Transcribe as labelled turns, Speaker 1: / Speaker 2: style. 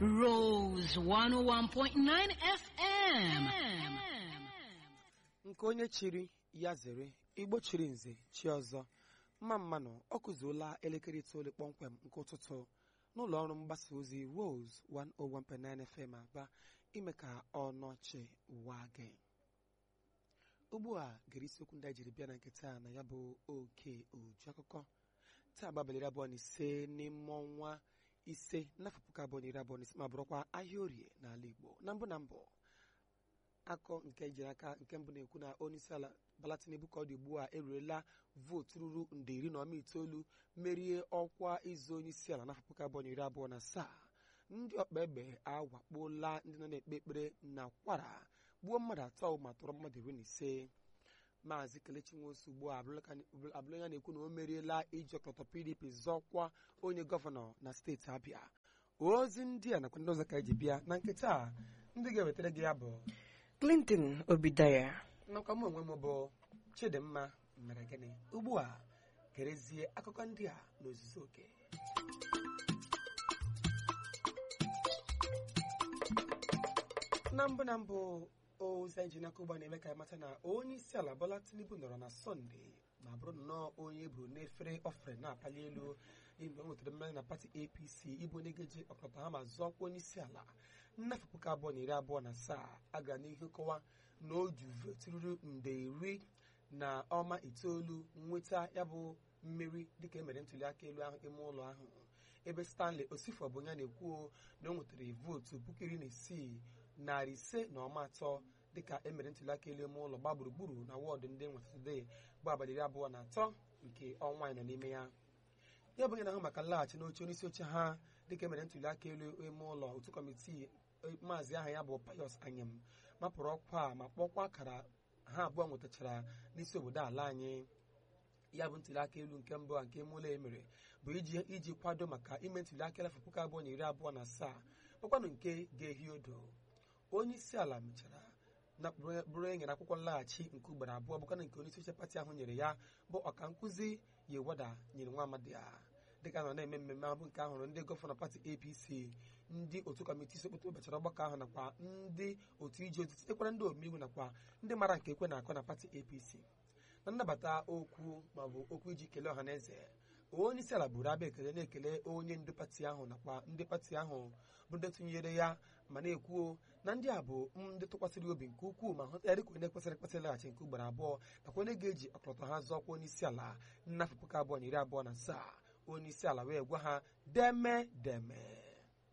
Speaker 1: Rose 101.9 FM.
Speaker 2: nke onye chiri ya zere igbo chiri nze chi ọzọ mma mmanụ ọ kụzuola elekere itoolu kpọmkwem nke ụtụtụ n'ụlọ ọrụ mgbasa ozi Rose 101.9 FM aba ime ka ọnọchi ụwa gị ugbu a gere isiokwu ndị anyị jiri bịa na nke taa na ya bụ oke uju akụkọ taa gbabalịrị abụọ na ise n'ime ọnwa ise n'afọ puku abụọ na iri abụọ na ise ma bụrụkwa ahịa orie n'ala Igbo na mbụ na mbụ akọ nke jiri aka nke mbụ na-ekwu na onye isi ala Bala Tinubu ka ọ dị ugbu a eruola vootu ruru nde iri na ọma itoolu merie ọkwa ịzụ onye isi ala n'afọ puku abụọ na iri abụọ na asaa ndị ọkpa egbe awakpola ndị nọ na-ekpe ekpere na kwara gbuo mmadụ atọ ma tọrọ mmadụ iri na ise maazị kelechi nwosu ugbu a abụrụ ya na-ekwu na o meriela iji ọkọlọtọ pdp zọkwa onye gọvanọ na steeti abịa ozi ndị a nakwa ndị ọzọ ka eji bịa na nketa a ndị ga-ewetara gị ya bụ
Speaker 3: Clinton Obidaya
Speaker 2: nakwa m onwe m bụ chidimma mere gịnị ugbu a gerezie akụkọ ndị a n'ozuzu oke na mbụ na mbụ ozi anyị ji n'aka ugbu a na-eme ka anyị mata na onye isi ala Bola Tinubu nọrọ na sọnde ma bụrụ nnọọ onye eburu n'efere ofere na-apali elu mgbe o nwetara mmanya na pati APC ịbụ onye ga-eji ọkọlọtọ ha ma zọọkwa onye isi ala nnafọ puku abụọ na iri abụọ na asaa aga n'ihu kọwa na o ju vootu ruru nde iri na ọma itoolu nweta ya bụ mmeri dịka emere ntuli aka elu ahụ ime ụlọ ahụ ebe Stanley Osifo bụ onye na-ekwu na o nwetara vootu puku iri na isii narị ise na ọma atọ dịka emere ntuli aka elu ime ụlọ gba gburugburu na wọọdụ ndị nwetadee bụ abalị iri abụọ na atọ nke ọnwa anyị nọ n'ime ya ya bụ onye na-ahụ maka nlaghachi n'oche onye isi oche ha dịka emere ntuli aka elu ime ụlọ otu kọmitii maazị aha ya bụ Pius Anyim mapụrụ ọkwa a ma kpọkwa akara ha abụọ nwetachara n'isi obodo ala anyị ya bụ ntuli aka elu nke mbụ a nke ime ụlọ emere bụ iji iji kwado maka ime ntuli aka afọ puku abụọ na iri abụọ na asaa bụkwanụ nke ga-ehi odo onye isi ala mechara na bụrụ e nyere akwụkwọ nlaghachi nke ugboro abụọ bụkana nke onye isi oche pati ahụ nyere ya bụ ọka nkụzi Yewada nyere nwa amadi a dịka nọ na-eme mmemme ahụ nke ahụrụ ndị gọvanọ pati APC ndị otu kọmitii sekpụta ụbọchịrị ọgbakọ ahụ nakwa ndị otu ije ozi sitekwara ndị omeiwu nakwa ndị mara nke ekwe na-akọ na pati APC na nnabata okwu maọbụ okwu iji kelee ọha na eze onye isi ala buru abịa ekele na-ekele onye ndu pati ahụ nakwa ndị pati ahụ bụ ndị tụnyere ya ma na-ekwuo na ndị a bụ ndị tụkwasịrị obi nke ukwuu ma hụta ya dịka onye kwesịrị ekwesị laghachi nke ugboro abụọ nakwa onye ga-eji ọkọlọtọ ha zọọkwa onye isi ala n'afọ puku abụọ na iri abụọ na asaa onye isi ala wee gwa ha deme deme